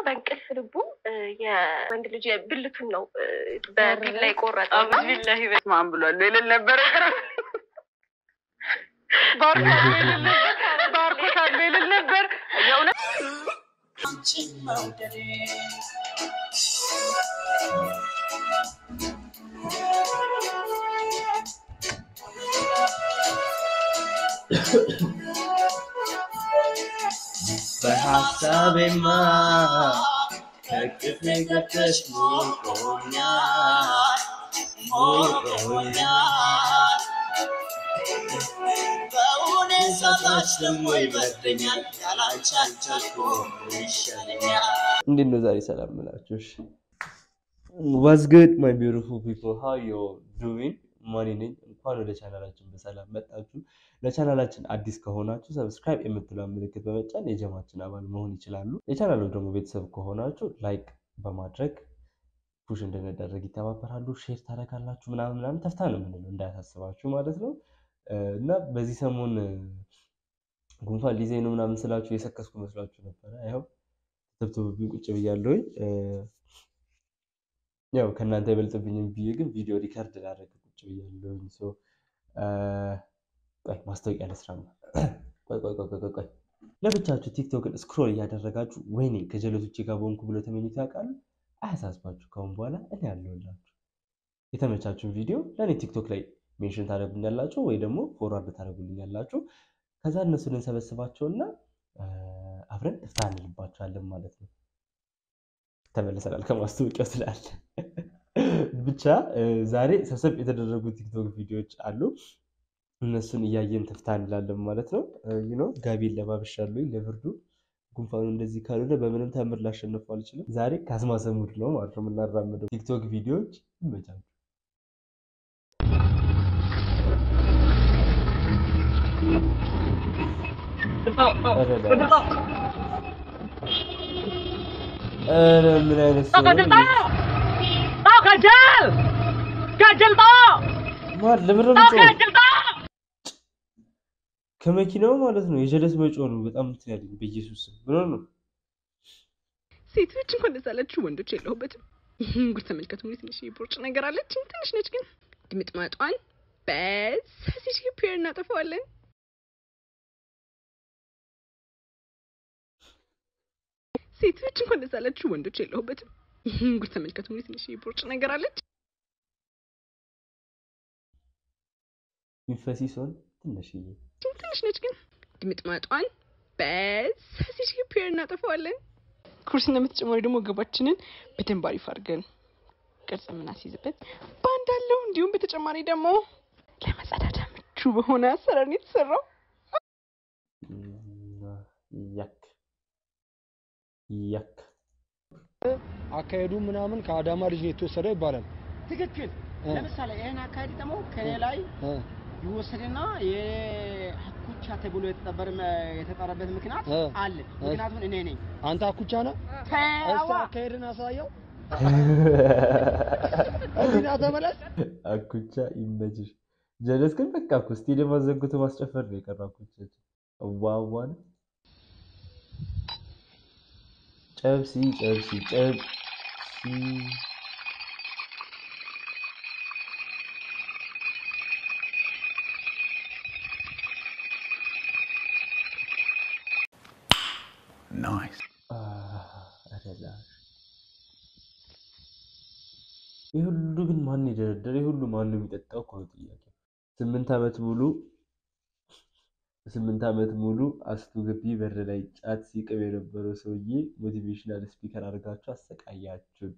በእንቅልፍ ልቡ እ፣ የወንድ ልጅ ብልቱን ነው እ፣ በቢላ የቆረጠው እና ቢላሂ በስማም ብሏል ልል ነበረ ባርኮታል ልል ነበር የእውነት በሀሳቤማ ከቅፌ ገብተሽ ሞቆኛል ሞቆኛል በእውኔ ሳታች ደግሞ ይበርደኛል ያላንቺ አልቻልኩም ይሻለኛል እንዴት ነው ዛሬ ሰላም ምላችሁ? ዋዝ ጉድ ማይ ቢዩቲፉል ፒፕል ሃው ዩ ዱዊንግ ማኒ ነኝ። እንኳን ወደ ቻናላችን በሰላም መጣችሁ። ለቻናላችን አዲስ ከሆናችሁ ሰብስክራይብ የምትለውን ምልክት በመጫን የጀማችን አባል መሆን ይችላሉ። የቻናሉ ደግሞ ቤተሰብ ከሆናችሁ ላይክ በማድረግ ፑሽ እንድንደረግ ይተባበራሉ። ሼር ታደርጋላችሁ ምናምን ምናምን ተፍታ ነው የምንለው እንዳያሳስባችሁ ማለት ነው። እ፣ እና በዚህ ሰሞን እ፣ ጉንፋን ሊይዘኝ ነው ምናምን ስላችሁ የሰከስኩ መስሏችሁ ነበረ። ይኸው ተብትብብኝ ቁጭ ብያለሁኝ። እ፣ ያው ከእናንተ አይበልጥብኝም ብዬ ግን ቪዲዮ ሪከርድ ላደርግ ቁጭ ብያለሁኝ። ሶ እ፣ ቆይ ማስታወቂያ ልስራ ነው። ቆይ ቆይ ቆይ ቆይ ቆይ ለብቻችሁ ቲክቶክን ስክሮል እያደረጋችሁ ወይኔ ከጀለቶቼ ጋር በሆንኩ ብሎ ተመኝቶ ያውቃሉ? አያሳስባችሁ። ከአሁን በኋላ እኔ ያለሁላችሁ። የተመቻችሁን ቪዲዮ ለእኔ ቲክቶክ ላይ ሜንሽን ታደርጉኛላችሁ ወይ ደግሞ ፎርዋርድ ታደርጉልኛላችሁ። ከዛ እነሱን እንሰበስባቸውና እ፣ አብረን እፍታ እንልባቸዋለን ማለት ነው። ተመልሰናል ከማስታወቂያው ስላለ ብቻ እ፣ ዛሬ ሰብሰብ የተደረጉ ቲክቶክ ቪዲዮዎች አሉ። እነሱን እያየን ትፍታ እንላለን ማለት ነው። ዩኖ ጋቢን ለባብሻለሁኝ ለብርዱ ጉንፋኑ እንደዚህ ካልሆነ በምንም ተምር ላሸንፈው አልችልም። ዛሬ ከአስማሰ ሙድ ነው ማለት ነው የምናራምደው። ቲክቶክ ቪዲዮዎች ይመቻሉ። ኧረ ዳስ። ኧረ ምን አይነት ሰው ነው? ማን ለምንድን ነው የምትጮኸው? ከመኪናው ማለት ነው የጀለስ መጮህ ነው። በጣም እንትን ያለኝ በኢየሱስ ስም ምን ሆነ ነው? ሴቶች እንኳን ደስ አላችሁ፣ ወንዶች የለሁበትም። ይህን ጉድ ተመልከቱ። እንግዲህ ትንሽ ቦርጭ ነገር አለች፣ ትንሽ ነች፣ ግን ድምጥማጧን በሳሲቲ ፒር እናጠፋዋለን። ሴቶች እንኳን ደስ አላችሁ፣ ወንዶች የለሁበትም። ይህን ጉድ ተመልከቱ። እንግዲህ ትንሽ ቦርጭ ነገር አለች፣ ሚፈሲ ሲሆን ትንሽዬ ትንሽ ነች፣ ግን ድምጥማጧን በሳሲቲ ፒር እናጠፋዋለን። ኩርስ እንደምትጨማሪ ደግሞ ወገባችንን በደንብ አሪፍ አድርገን ቅርጽ የምናስይዝበት ባንድ አለው። እንዲሁም በተጨማሪ ደግሞ ለመጸዳዳ ምቹ በሆነ አሰራር ነው የተሰራው። ያክ ያክ አካሄዱ ምናምን ከአዳማ ልጅ ነው የተወሰደው ይባላል። ትክክል። እ። ለምሳሌ ይህን አካሄድ ደግሞ ከኔ ላይ እ፣ ይወሰድና የአኩቻ ተብሎ የተጠበር የተጠረበት ምክንያት እ። አለ። ምክንያቱም እኔ ነኝ። አንተ አኩቻ ነህ? ተዋ እስኪ አካሄድን አሳየው። እዚህና ተመለስ። አኩቻ ይመችሽ። ጀለስ ግን በቃ እኮ ስቴዲየም አዘግቶ ማስጨፈር ነው የቀረው። አኩቻችን ዋዋን ጨብሲ ጨብሲ ጨብሲ አረላሽ ይህ ሁሉ ግን ማን የደረደረ? ይህ ሁሉ ማን ነው የሚጠጣው? እኮ ነው ጥያቄው። ስምንት ዓመት ሙሉ ስምንት ዓመት ሙሉ አስቱ ግቢ በር ላይ ጫት ሲቅም የነበረው ሰውዬ ሞቲቬሽናል ስፒከር አድርጋችሁ አሰቃያችሁን።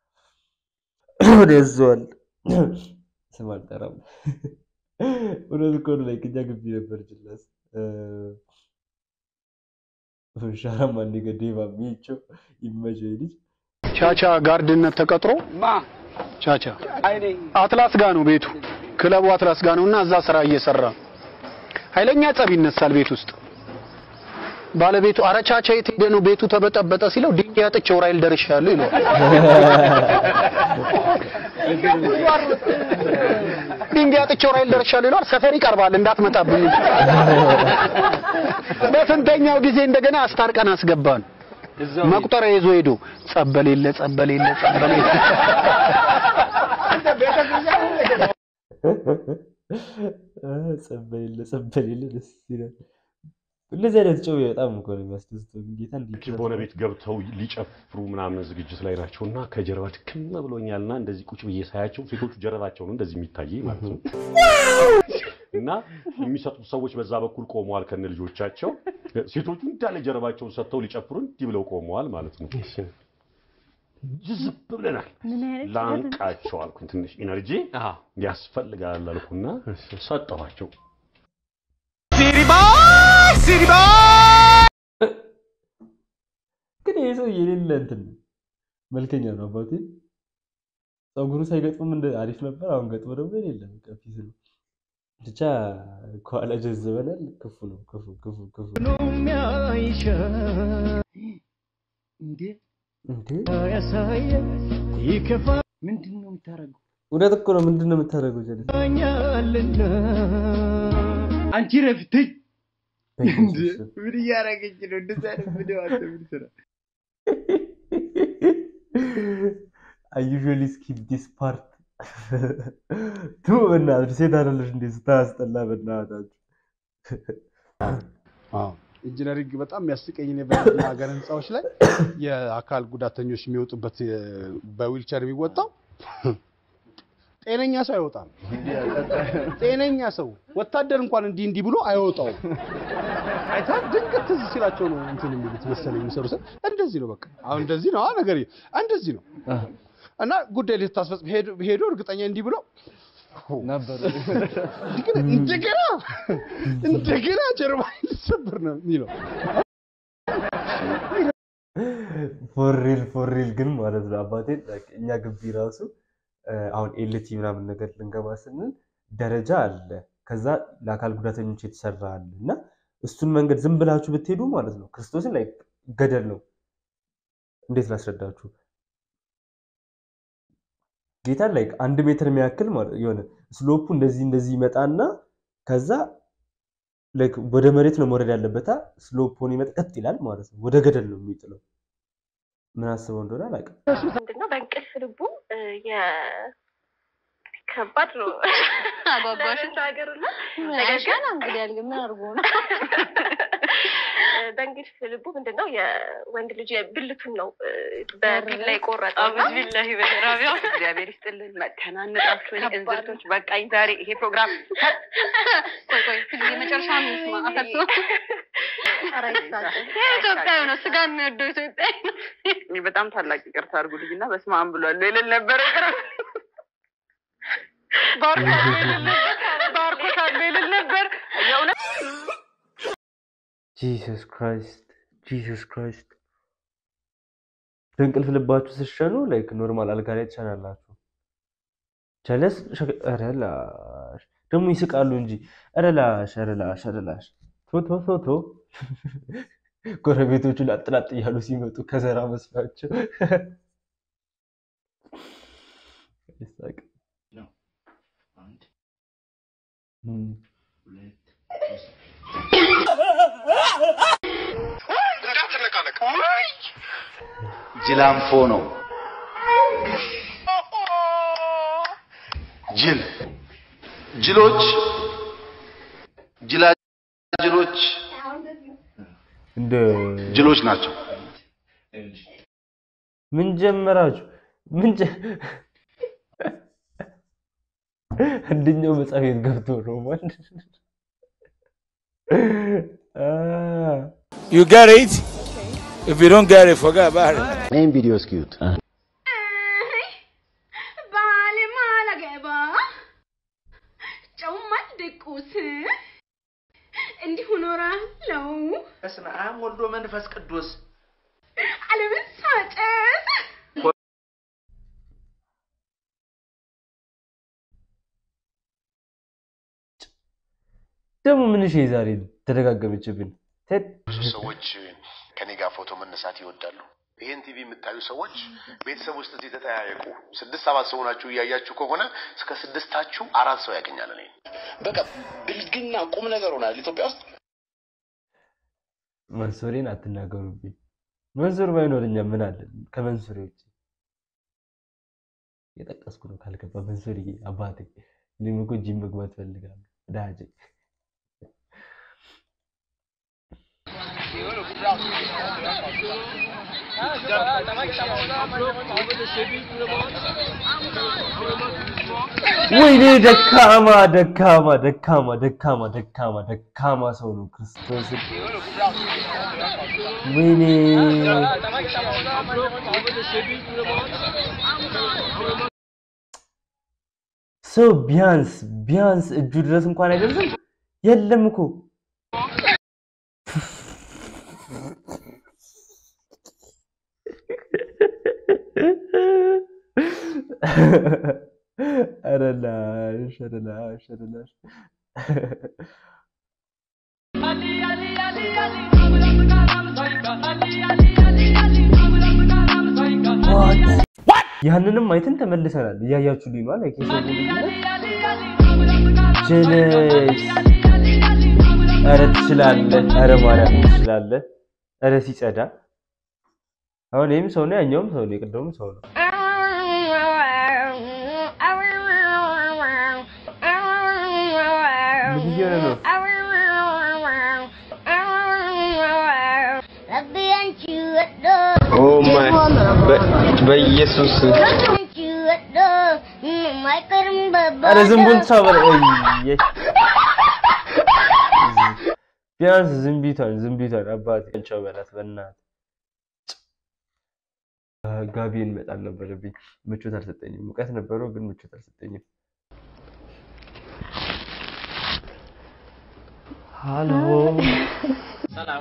ወደዟል ስም አልጠራም። እውነት እኮ ነው። ላይ እኛ ግቢ ነበር ጅላስ ሻራም አንዴ ገዴባ ሚቸው ይመቸው ልጅ ቻቻ ጋርድነት ተቀጥሮ ቻቻ አትላስ ጋ ነው ቤቱ፣ ክለቡ አትላስ ጋ ነው እና እዛ ስራ እየሰራ ኃይለኛ ጸብ ይነሳል ቤት ውስጥ። ባለቤቱ አረ ቻቻ የት ሄደ ነው ቤቱ ተበጠበጠ ሲለው ድንጋይ አጥቼ ዑራኤል ደርሻለሁ ይለዋል። ድንጋይ አጥቼ ዑራኤል ደርሻለሁ ይለዋል። ሰፈር ይቀርባል እንዳትመጣብኝ። በስንተኛው ጊዜ እንደገና አስታርቀን አስገባን። መቁጠሪያ ይዞ ሄዶ ጸበል የለ ጸበል የለ ጸበል የለ ጸበል የለ ጸበል የለ ደስ ይላል። እንደዚህ አይነት ጨው በጣም እኮ ነው የሚያስደስተው። ጌታ እንዲህ በሆነ ቤት ገብተው ሊጨፍሩ ምናምን ዝግጅት ላይ ናቸው እና ከጀርባ ድክም ብሎኛልና እንደዚህ ቁጭ ብዬ ሳያቸው ሴቶቹ ጀርባቸው ነው እንደዚህ የሚታየኝ ማለት ነው። እና የሚሰጡት ሰዎች በዛ በኩል ቆመዋል ከነ ልጆቻቸው። ሴቶቹ እንዳለ ጀርባቸውን ሰጥተው ሊጨፍሩ እንዲህ ብለው ቆመዋል ማለት ነው። ጅዝብ ብለናል። ላንቃቸው አልኩኝ። ትንሽ ኢነርጂ ያስፈልጋል አልኩና ሰጠኋቸው። ግን ይሄ ሰው የሌለ እንትን መልከኛ ነው አባቴ። ፀጉሩ ሳይገጥምም እንደ አሪፍ ነበር። አሁን ገጥሞ ደግሞ የሌለ በቃ ፊት ነው። ብቻ ከኋላ ጀዝበናል። ክፉ ነው ክፉ ክፉ ክፉ እንዴ እንዴ! ምንድን ነው የምታደርገው? እውነት እኮ ነው። ምንድን ነው የምታደርገው? ጀለስ አንቺ ረፍትኝ በኢየሱስ ስም። ምን እያደረገች ነው? እንደዛ አይነት ቪዲዮ አንተ ምን ስራ I usually skip this part. ቱ በእናትህ ሴት አይደለሽ እንዴ? ስታስጠላ በእናታችሁ። አዎ ኢንጂነሪንግ በጣም የሚያስቀኝ እኔ በእኛ ሀገር ህንፃዎች ላይ የአካል ጉዳተኞች የሚወጡበት የ- በዊልቸር የሚወጣው ጤነኛ ሰው አይወጣም። ጤነኛ ሰው ወታደር እንኳን እንዲህ እንዲህ ብሎ አይወጣውም። አይታ ድንገት ትዝ ሲላቸው ነው እንትን የሚሉት መሰለኝ የሚሰሩ ሰ እንደዚህ ነው በቃ አሁን እንደዚህ ነው አ ነገር እንደዚህ ነው እና ጉዳይ ልታስፈጽም ሄዶ ሄዶ እርግጠኛ እንዲህ ብሎ ነበር እንደገና እንደገና እንደገና ጀርባ ሊሰበር ነው የሚለው ፎሪል ፎሪል ግን ማለት ነው አባቴ like እኛ ግቢ ራሱ እ፣ አሁን ኤልቲ ምናምን ነገር ልንገባ ስንል ደረጃ አለ። ከዛ ለአካል ጉዳተኞች የተሰራ አለ እና እሱን መንገድ ዝም ብላችሁ ብትሄዱ ማለት ነው ክርስቶስን ላይ ገደል ነው። እንዴት ላስረዳችሁ? ጌታን ላይ አንድ ሜትር የሚያክል ማለት የሆነ ስሎፑ እንደዚህ እንደዚህ ይመጣና ከዛ like ወደ መሬት ነው መውረድ ያለበታ ስሎፑን ይመጣ ቀጥ ይላል ማለት ነው። ወደ ገደል ነው የሚጥለው። ምን አስበው እንደሆነ አላውቅም። ምንድነው በእንቅልፍ ልቡ እ፣ የ- ከባድ ነው አጓጓሽ ለመናገር እና ነገር ግን ገና እንግዲህ ያልግ ምን አድርጎ ነው እ፣ በእንቅልፍ ልቡ ምንድነው የወንድ ልጅ ብልቱን ነው እ፣ በቢላ የቆረጠው እና አብዝ ቢላሂ በራቢያ እግዚአብሔር ይስጥልን። መተናነጣችሁ እኔ እንዝርቶች በቃኝ። ዛሬ ይሄ ፕሮግራም ቆይ ቆይ ሁልጊዜ መጨረሻ ሚስማ አፈርሶ ኧረ ይሳቀቅ። ኢትዮጵያዊ ነው ስጋ የሚወደው ኢትዮጵያዊ ነው እኔ በጣም ታላቅ ይቅርታ አድርጉልኝ እና በስመ አብ ብሏል ልል ነበረ ይቅር ባርኮታል ልል ነበር የእውነት ጂሰስ ክራይስት ጂሰስ ክራይስት። በእንቅልፍ ልባችሁ ስትሸኑ ላይክ ኖርማል አልጋ ላይ ትሸናላችሁ። ጀለስ ሸ- ኧረ ላሽ ደግሞ ይስቃሉ እንጂ ኧረ ላሽ ኧረ ላሽ ኧረ ላሽ ቶ ቶ ቶ ቶ ጎረቤቶቹ ላጥላጥ እያሉ ሲመጡ ከዘራ መስሏቸው ይሳቅ። እም። ጅላንፎ ነው። ጅል ጅሎች ጅላጅሎች እንደ ጅሎች ናቸው። ምን ጀመራችሁ? ምን ጀ አንደኛው መጽሐፍ ቤት ገብቶ ነው ማለት You get it? If you don't get it, forget about it. ይህን ቪዲዮ እስኪዩት። ባሌ ማላገባ ጨውም አልደቁስ እንዲሁ ኖራለው በስመ አብ ወልዶ መንፈስ ቅዱስ ዓለምን ሳጨስ ደግሞ ምን እሺ ዛሬ ተደጋገመችብን። ቴድ ብዙ ሰዎች ከኔ ጋር ፎቶ መነሳት ይወዳሉ። ይህን ቲቪ የምታዩ ሰዎች ቤተሰብ ውስጥ እዚህ ተጠያየቁ። ስድስት ሰባት ሰው ናችሁ እያያችሁ ከሆነ እስከ ስድስታችሁ አራት ሰው ያገኛል። እኔ በቃ ብልግና ቁም ነገር ሆናል ኢትዮጵያ ውስጥ። መንሶሬን አትናገሩብኝ። መንሱር ባይኖርኛ ምን አለ ከመንሱር ውጭ የጠቀስኩ ነው ካልገባ መንሱር አባቴ እኔም እኮ ጂም መግባት ፈልጋለሁ ዳጄ ወይኔ ደካማ ደካማ ደካማ ደካማ ደካማ ደካማ ሰው ነው ክርስቶስ ወይኔ ሰው ቢያንስ ቢያንስ እጁ ድረስ እንኳን አይደርስም የለም እኮ ኧረ ላሽ ኧረ ላሽ ኧረ ላሽ ያንንም አይተን ተመልሰናል። እያያችሁልኝ ነው ላይክ የሰው ጀለስ ኧረ ትችላለህ፣ ኧረ ማርያም ትችላለህ፣ ኧረ ሲጸዳ አሁን ይህም ሰው ነው፣ ያኛውም ሰው ነው፣ የቅድሙም ሰው ነው። ምን እየሆነ ነው? ኦ ማይ በኢየሱስ ኧረ ዝንቡን ተሳበረ። እየ ቢያንስ ዝንቢቷን ዝንቢቷን አባቴ ቸው በላት በእናትህ ጋቢን መጣል ነበረብኝ። ምቾት አልሰጠኝም። ሙቀት ነበረው ግን ምቾት አልሰጠኝም። ሃሎ ሰላም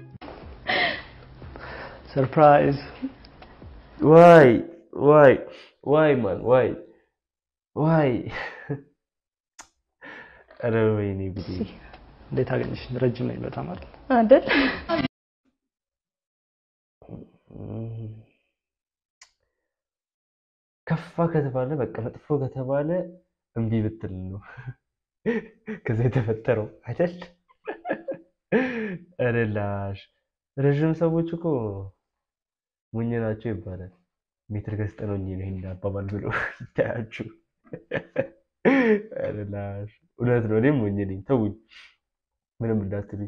ሰርፕራይዝ ዋይ ዋይ ዋይ ማን ዋይ ዋይ ኧረ ወይኔ ጉዴ! እንዴት አገኘሽ? ረጅም ነኝ በጣም አይደል? አይደል? ከፋ ከተባለ በቃ መጥፎ ከተባለ እምቢ ብትል ነው ከዛ የተፈጠረው አይደል? ኧረ ላሽ ረዥም ሰዎች እኮ ሞኝ ናቸው ይባላል። ሜትር ገዝተነው ነው ይሄን አባባል ብሎ ይታያችሁ። ኧረ ላሽ እውነት ነው። እኔም ሞኝ ነኝ። ተውኝ፣ ምንም እንዳትሉኝ።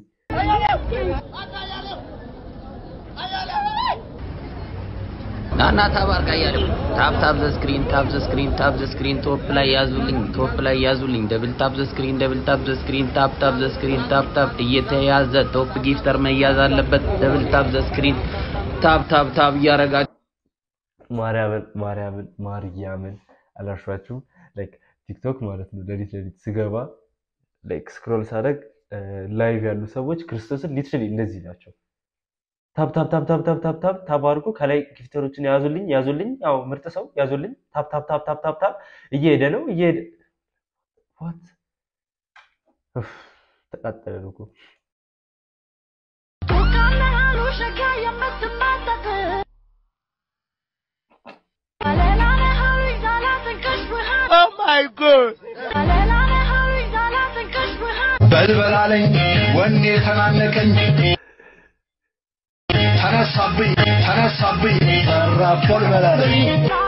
ናና ታባርቃ እያለ ታፕ ታፕ ዘ ስክሪን ታፕ ዘ ስክሪን ታፕ ዘ ስክሪን ቶፕ ላይ ያዙልኝ ቶፕ ላይ ያዙልኝ ደብል ታፕ ዘ ስክሪን ደብል ታፕ ዘ ስክሪን ታፕ ታፕ ዘ ስክሪን ታፕ ታፕ እየተያዘ ቶፕ ጊፍተር መያዝ አለበት ደብል ታፕ ዘ ስክሪን ታፕ ታፕ ታፕ እያረጋችሁ ማርያምን ማርያምን ማርያምን አላሿችሁም። ላይክ ቲክቶክ ማለት ነው። ሌሊት ሌሊት ስገባ ላይክ ስክሮል ሳደርግ ላይቭ ያሉ ሰዎች ክርስቶስን ሊትራሊ እንደዚህ ናቸው። ታፕ ታፕ ታፕ ታፕ ታፕ ታፕ ታፕ ታፕ አድርጎ ከላይ ጊፍተሮችን ያዙልኝ ያዙልኝ፣ ያው ምርጥ ሰው ያዙልኝ። ታፕ ታፕ ታፕ ታፕ ታፕ ታፕ እየሄደ ነው እየሄደ ዋት ተቃጠለን እኮ Oh my god! በልበላለኝ ወኔ ተናነቀኝ ተነሳብኝ ተነሳብኝ ራብ በልበላለኝ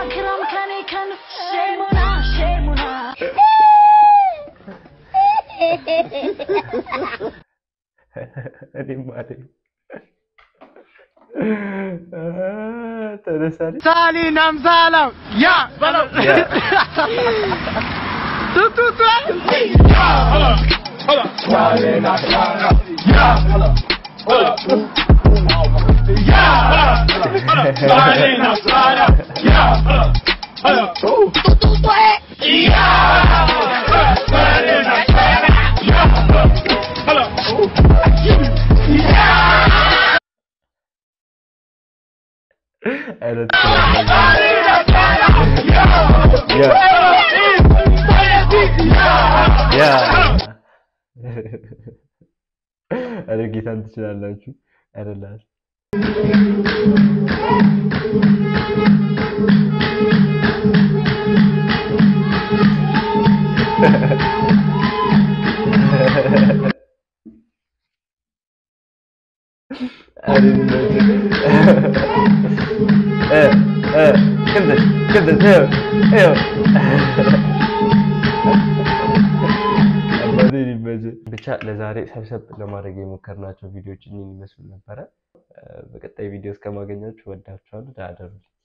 እኔም አለኝ ተነሳለች ሳሊ ናምሳላው ያ በለው ቱቱቱ አይነት ያ ኧረ ጌታን ትችላላችሁ። ኧረ ላሽ ኧረ ይመችህ። እ፣ ቅንጥስ ቅንጥስ ይኸው ይኸው አባቴን ይመችህ። ብቻ ለዛሬ ሰብሰብ ለማድረግ የሞከርናቸው ቪዲዮዎች እኚህን ይመስሉ ነበረ። እ፣ በቀጣይ ቪዲዮ እስከማገኛችሁ ወዳችኋለሁ። ደህና እደሩልኝ።